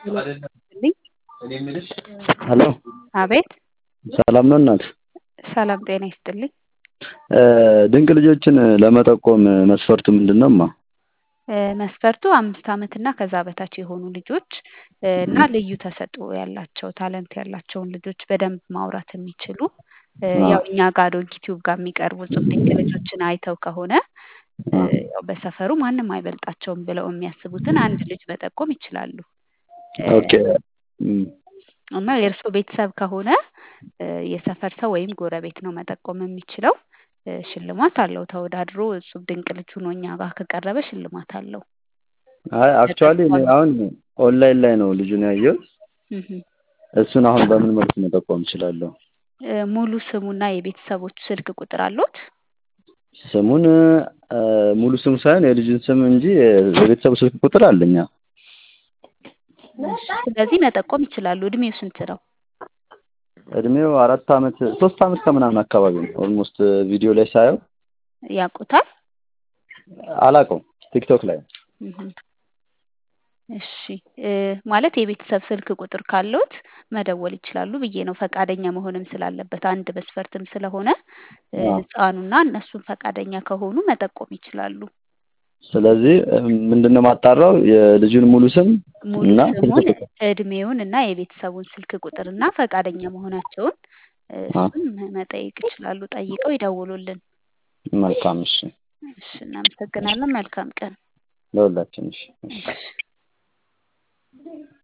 ሄሎ አቤት ሰላም ነው እናት? ሰላም ጤና ይስጥልኝ። ድንቅ ልጆችን ለመጠቆም መስፈርቱ ምንድን ነው እማ? መስፈርቱ አምስት ዓመት እና ከዛ በታች የሆኑ ልጆች እና ልዩ ተሰጥኦ ያላቸው ታለንት ያላቸውን ልጆች በደንብ ማውራት የሚችሉ ያው እኛ ጋር ዶንኪ ቲዩብ ጋር የሚቀርቡ እጹብ ድንቅ ልጆችን አይተው ከሆነ ያው በሰፈሩ ማንም አይበልጣቸውም ብለው የሚያስቡትን አንድ ልጅ መጠቆም ይችላሉ። ኦኬ እና የእርስዎ ቤተሰብ ከሆነ የሰፈር ሰው ወይም ጎረቤት ነው መጠቆም የሚችለው። ሽልማት አለው ተወዳድሮ እጹብ ድንቅ ልጅ ሆኖ እኛ ጋር ከቀረበ ሽልማት አለው። አይ አክቹዋሊ እኔ አሁን ኦንላይን ላይ ነው ልጁን ያየሁት። እሱን አሁን በምን መልኩ መጠቆም እችላለሁ? ሙሉ ስሙና የቤተሰቦቹ ስልክ ቁጥር አለዎት? ስሙን ሙሉ ስሙ ሳይሆን የልጁን ስም እንጂ የቤተሰቡ ስልክ ቁጥር አለኝ። አዎ። ስለዚህ መጠቆም ይችላሉ። እድሜው ስንት ነው? እድሜው አራት ዓመት ሶስት ዓመት ከምናምን አካባቢ ነው። ኦልሞስት ቪዲዮ ላይ ሳየው ያውቁታል? አላውቀውም። ቲክቶክ ላይ እሺ ማለት የቤተሰብ ስልክ ቁጥር ካለዎት መደወል ይችላሉ ብዬ ነው። ፈቃደኛ መሆንም ስላለበት አንድ መስፈርትም ስለሆነ ህፃኑና እነሱም ፈቃደኛ ከሆኑ መጠቆም ይችላሉ። ስለዚህ ምንድን ነው ማጣራው? የልጁን ሙሉ ስም ሙሉ እና ስሙን፣ እድሜውን እና የቤተሰቡን ስልክ ቁጥር እና ፈቃደኛ መሆናቸውን እሱን መጠየቅ ይችላሉ። ጠይቀው ይደውሉልን። መልካም። እሺ፣ እሺ፣ እናመሰግናለን። መልካም ቀን ለሁላችን። እሺ። እሺ።